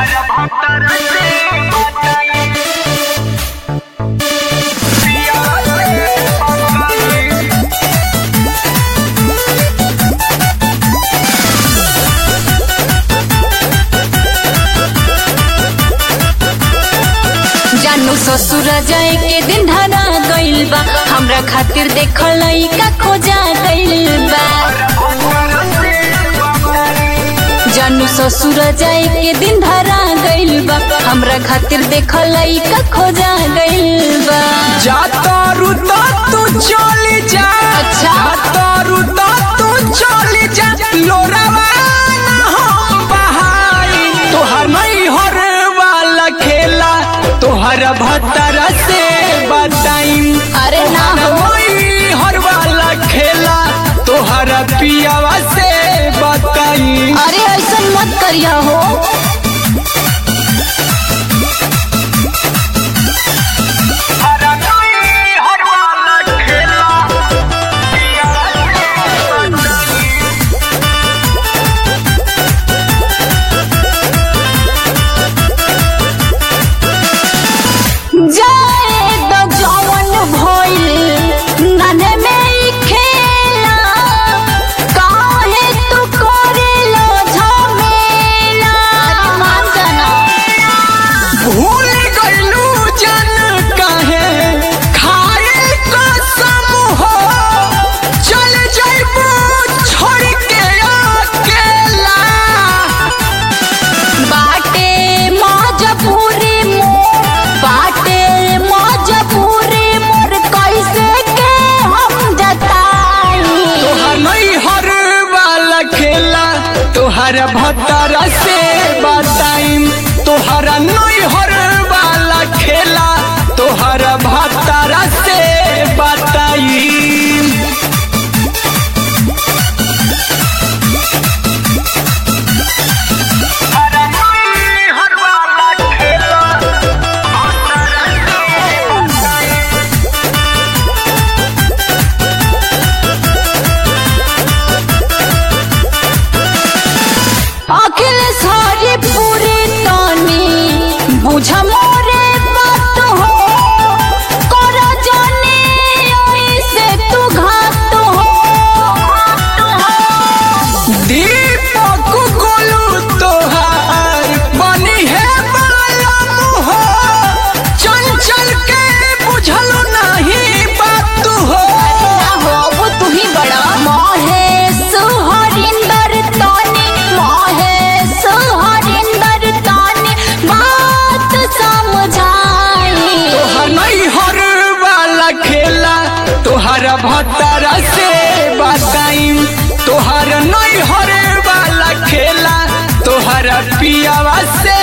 जानू ससुर जाए के दिन धरा गइल बा हमरा खातिर देख लइका खोजा गइल बा जानू ससुर जाए के दिन धरा गइल बा हमरा खातिर देख लइका खोजा गइल बा जातारू तो तू चली जा अच्छा। जातारू तो तू चली जा लोरावा ना हम बहाई तोहर नहीं हर वाला खेला तोहर भतर से बताई अरे ना हो हर वाला खेला तोहर पियावा से बताई अरे ऐसा मत करिया हो जाए तो जवन भइल नाने में ही खेला काहे तू करेलो झमेला अरे मान जाना भूल गइलू जन काहे खाए कसम हो चल जाइबू छोड़ के अकेला बाटे मजबूरी मोर बाटे मजबूरी मोर कैसे के हम जताई तोहर नहीं हर वाला खेला तोहर भतर से बताई तोहर नहीं हर वाला खेला तोहर भतर से बताई अखिल सारी पूरी तानी बुझ मोरे बात हो कर जाने से तू घात हो दीपक गोलू तोहार बनी है बालम हो चल चल के बुझलो नहीं बात हो ना हो वो तू ही बड़ा महेश हरिंदर तानी महेश हरिंदर तानी बात समझाई तोहर नहीं हर वाला खेला तोहर भतर से बताई तोहर नहीं हर वाला खेला तोहर पियावा से